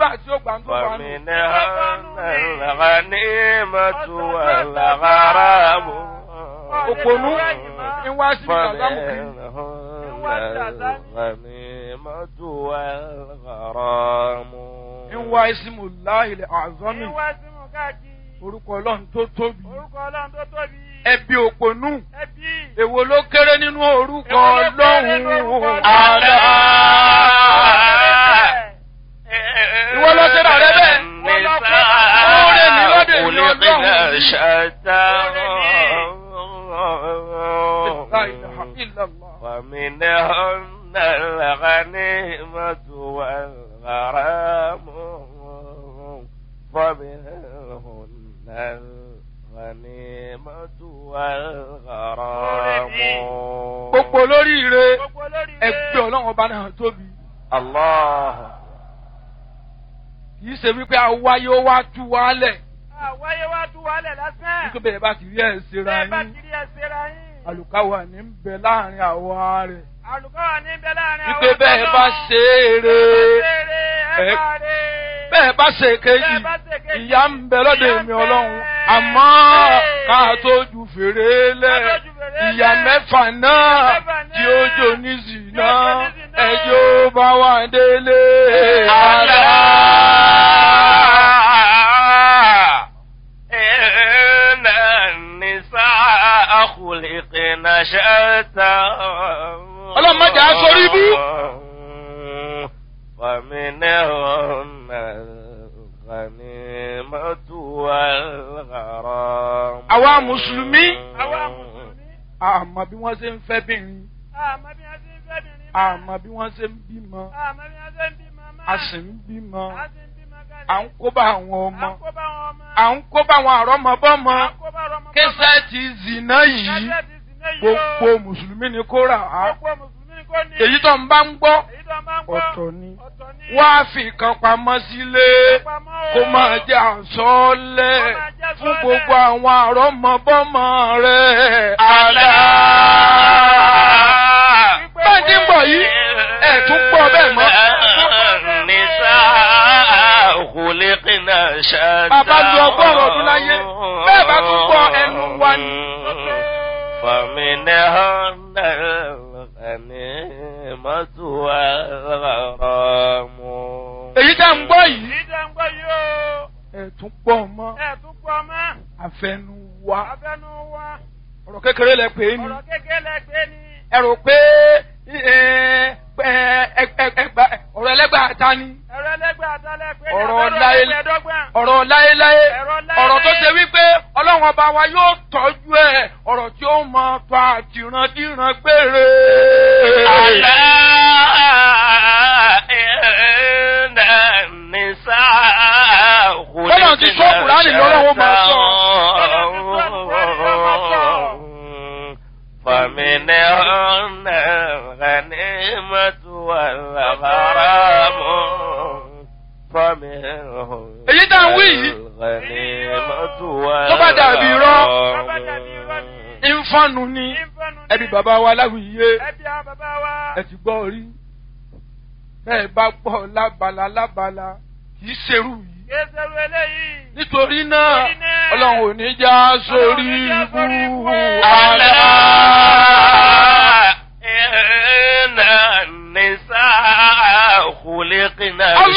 tí ó gbà ń tó bá nù. فمنهن الغنيمة والغرام òpònú ń wá síbi kàlámù kiri. فمنهن الغنيمة والغرام ń wá ìsìmù láìlẹ̀ àzọ́mì Ìwá sí mú káàkiri. orúkọ ọlọ́run tó tóbi. Orúkọ Ọlọ́run tó tóbi. ẹbí òpònú Ẹbí. èwo ló kéré nínú orúkọ Èwo ló kéré nínú orúkọ ọlọ́run Ọlọ́run? àlá. Ìwọ lọ sí rẹ̀ bẹ́ẹ̀. Oore ni lọ́dọ̀ èmi Ọlọ́run. شتى La ilaha illallah. ومنهن الغنيمة والغرام ومنهن الغنيمة والغرام gbogbo olóríire Gbogbo olórí ẹgbẹ́ ọlọ́run ọba náà tóbi. الله kì í ṣe wípé awáyé ó wá tú wálẹ̀ Àwáyé wá tú wálẹ̀ lásán. nítorí bẹ́ẹ̀ bá ti rí ẹ̀ ṣera Bẹ́ẹ̀ bá yín kiri ẹsẹ̀ ra yín. àlùkáwà ní ń bẹ láàrin àwa rẹ̀ Àlùkọ́ wà ní bẹ láàrin àwọn wípé bẹ́ẹ̀ bá ṣe é re Ẹ ẹ- bá rè. bẹ́ẹ̀ bá ṣe kejì Bẹ́ẹ̀ bá ṣe kejì, ìyá ń bẹ lọ́dọ̀ ìyà ń èmi bẹ. ọlọ́run àmọ́ ká tó ju fèrè lẹ̀ Ká tó ju fèrè ìyá lẹ̀. mẹ́fà náà mẹ́fà náà tí ó jò ní zìnà tí ó jò ní zìnà. ẹjọ́ bá wà délé ألا àlá. إن النساء خلقن شتى Ọlọ́run má jẹ́ á sórí ibú. ومنهن الغنيمة والغرام Àwa Mùsùlùmí. Àwa Mùsùlùmí. àmọ́ bí wọ́n ṣe ń fẹ́ bìnrin Àmọ́ bí wọ́n ti ń fẹ́ bìnrin. àmọ́ bí wọ́n ṣe ń bímọ Àmọ́ bí wọ́n ṣe ń bímọ máa. a sì ń bímọ A sì ń bímọ kalẹ̀. à ń kó bá àwọn À ọmọ ń kó bá wọn ọmọ. à ń kó bá àwọn àrọ́mọbọ́mọ À ń kó bá ọmọ. kẹsẹ́ẹ̀tì zìnà yìí Kẹ́sẹ̀ ti sì ní yìí o. gbogbo mùsùlùmí ni kó rà á Gbogbo Mùsùlùmí kò ní. èyí tó ń bá ń gbọ́ Èyí tó máa ń gbọ́. ọ̀tọ̀ ni Ọ̀tọ̀ ni. wá fi kan pamọ́ sílé Pamọ́ o. kó máa jẹ́ àsọ́ọ́lẹ̀ Kó máa jẹ́ fún àsọ́ọ́lẹ̀. gbogbo àwọn àrọ́mọbọ́mọ rẹ̀ ألا bẹ́ẹ̀ tí ń bọ̀ yìí ẹ̀ tún gbọ́ bẹ́ẹ̀ mọ́. النساء خلقن شتى Bàbá lu ọgọ́rùn-ún ọdún láyé, bẹ́ẹ̀ bá tún gbọ́ ẹnu wa ni. فمنهن الغنيمة والغرام èyí tá ń gbọ́ yìí Èyí tó ń gbọ́ yìí o. ẹ̀ tún gbọ́ mọ́ Ẹ tún gbọ́ mọ́. àfẹnu wa Abẹ́nu wa. ọ̀rọ̀ kékeré lẹ pè é ní Ọ̀rọ̀ kékeré lẹ gbé ni. ẹ rò pé ẹ, ẹ, ẹ, ẹ, ẹgbà- ọ̀rọ̀ ẹlẹ́gbà ta ni Ẹ̀rọ ẹlẹ́gbẹ́ àtàlẹ́ pé ní Ọ̀rọ̀ abẹ́rẹ́ láyé- ẹgbẹ̀ẹ́dọ́gbọ̀n. ọ̀rọ̀ láéláé Ọ̀rọ̀ láéláé. ọ̀rọ̀ tó ṣe wípé ọlọ́run ọba wa yóò tọ́jú ẹ̀ ọ̀rọ̀ tí ó mọ tó àtìrandíran gbére. ألا إن النساء Bọ́lá ti sọ Kùránì lọ́wọ́ máa sọ. فمنهن الغنيمة والغرام فمنهن Èyí tá ń wí yìí. الغنيمة Tó bá dàbí irọ́. Tó bá dàbí irọ́ ni. ìfọ̀nù ni Ìfẹ́nu ni. ẹbí bàbá wa láwùyé Ẹbí àwọn bàbá wa. ẹ ti gbọ́ rí bẹ́ẹ̀ bá gbọ́ lábala lábala kì í ṣerú yìí. Kéṣerú eléyìí. nítorí náà Nítorí náà, ọlọ́run ò ní já sórí Ọlọ́run ò ní já sórí ibú ibú. àlá. ألا إن النساء خلقن الله